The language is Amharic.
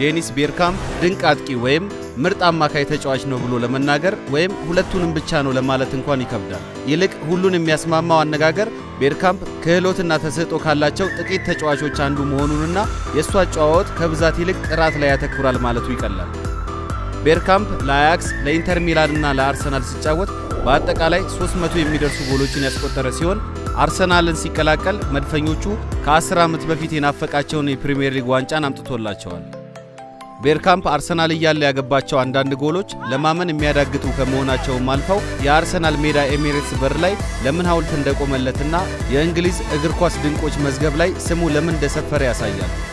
ዴኒስ ቤርካምፕ ድንቅ አጥቂ ወይም ምርጥ አማካይ ተጫዋች ነው ብሎ ለመናገር ወይም ሁለቱንም ብቻ ነው ለማለት እንኳን ይከብዳል። ይልቅ ሁሉን የሚያስማማው አነጋገር ቤርካምፕ ክህሎትና ተሰጥኦ ካላቸው ጥቂት ተጫዋቾች አንዱ መሆኑንና የእሱ አጨዋወት ከብዛት ይልቅ ጥራት ላይ ያተኩራል ማለቱ ይቀላል። ቤርካምፕ ለአያክስ ለኢንተር ሚላንና ለአርሰናል ሲጫወት በአጠቃላይ 300 የሚደርሱ ጎሎችን ያስቆጠረ ሲሆን አርሰናልን ሲቀላቀል መድፈኞቹ ከ10 ዓመት በፊት የናፈቃቸውን የፕሪምየር ሊግ ዋንጫን አምጥቶላቸዋል። ቤርካምፕ አርሰናል እያለ ያገባቸው አንዳንድ ጎሎች ለማመን የሚያዳግጡ ከመሆናቸውም አልፈው የአርሰናል ሜዳ ኤሚሬትስ በር ላይ ለምን ሐውልት እንደቆመለትና የእንግሊዝ እግር ኳስ ድንቆች መዝገብ ላይ ስሙ ለምን እንደሰፈረ ያሳያል።